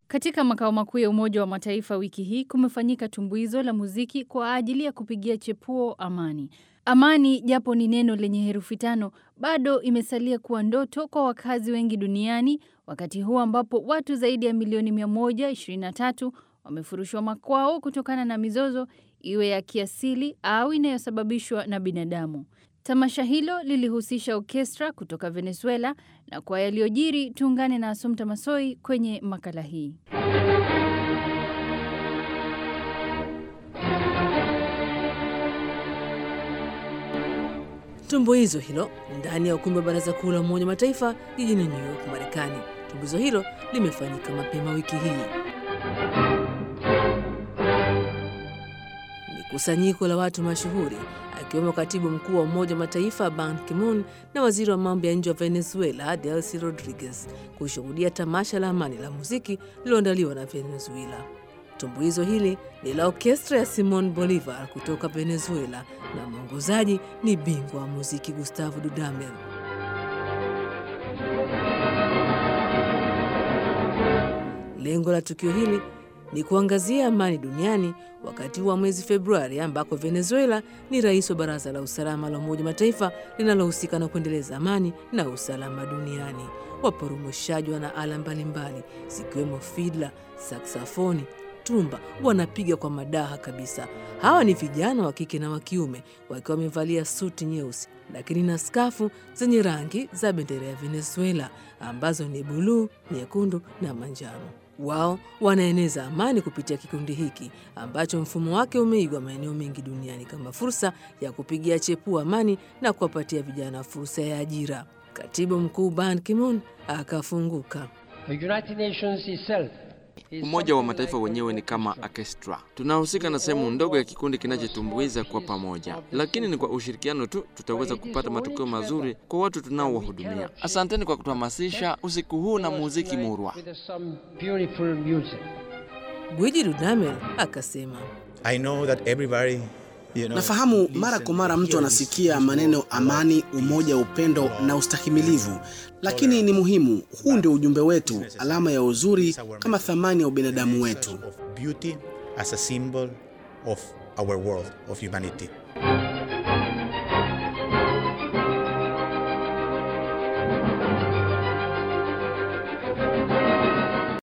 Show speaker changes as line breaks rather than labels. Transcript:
Katika makao makuu ya Umoja wa Mataifa wiki hii kumefanyika tumbuizo la muziki kwa ajili ya kupigia chepuo amani. Amani, japo ni neno lenye herufi tano, bado imesalia kuwa ndoto kwa wakazi wengi duniani, wakati huu ambapo watu zaidi ya milioni 123 wamefurushwa makwao kutokana na mizozo, iwe ya kiasili au inayosababishwa na binadamu. Tamasha hilo lilihusisha orkestra kutoka Venezuela na kwa yaliyojiri tuungane na Asumta Masoi kwenye makala hii.
Tumbuizo hilo ndani ya ukumbi wa Baraza Kuu la Umoja wa Mataifa jijini New York, Marekani. Tumbuizo hilo limefanyika mapema wiki hii. Ni kusanyiko la watu mashuhuri akiwemo katibu mkuu wa Umoja wa Mataifa Ban Ki-moon na waziri wa mambo ya nje wa Venezuela Delcy Rodriguez kushuhudia tamasha la amani la muziki lililoandaliwa na Venezuela. Tumbuizo hili ni la orkestra ya Simon Bolivar kutoka Venezuela na mwongozaji ni bingwa wa muziki Gustavo Dudamel. Lengo la tukio hili ni kuangazia amani duniani wakati wa mwezi Februari ambako Venezuela ni rais wa Baraza la Usalama la Umoja wa Mataifa linalohusika na kuendeleza amani na usalama duniani. Waporomoshaji wana ala mbalimbali zikiwemo fidla, saksafoni, tumba wanapiga kwa madaha kabisa. Hawa ni vijana wa kike na wa kiume wakiwa wamevalia suti nyeusi lakini na skafu zenye rangi za bendera ya Venezuela ambazo ni buluu, nyekundu na manjano. Wao wanaeneza amani kupitia kikundi hiki ambacho mfumo wake umeigwa maeneo mengi duniani kama fursa ya kupigia chepua amani na kuwapatia vijana fursa ya ajira. Katibu mkuu Ban Ki-moon akafunguka.
Umoja wa Mataifa wenyewe ni kama orkestra. Tunahusika na sehemu ndogo ya kikundi kinachotumbuiza kwa pamoja, lakini ni kwa ushirikiano tu tutaweza kupata matokeo mazuri kwa watu tunaowahudumia. Asanteni kwa kutuhamasisha usiku huu na muziki murwa.
Gwiji Dudamel akasema,
I know that everybody, you know,
Nafahamu mara kwa mara mtu anasikia maneno amani, umoja, upendo na ustahimilivu, lakini ni muhimu. Huu ndio ujumbe wetu, alama ya uzuri kama thamani ya ubinadamu wetu.
of beauty as a symbol of our world, of humanity.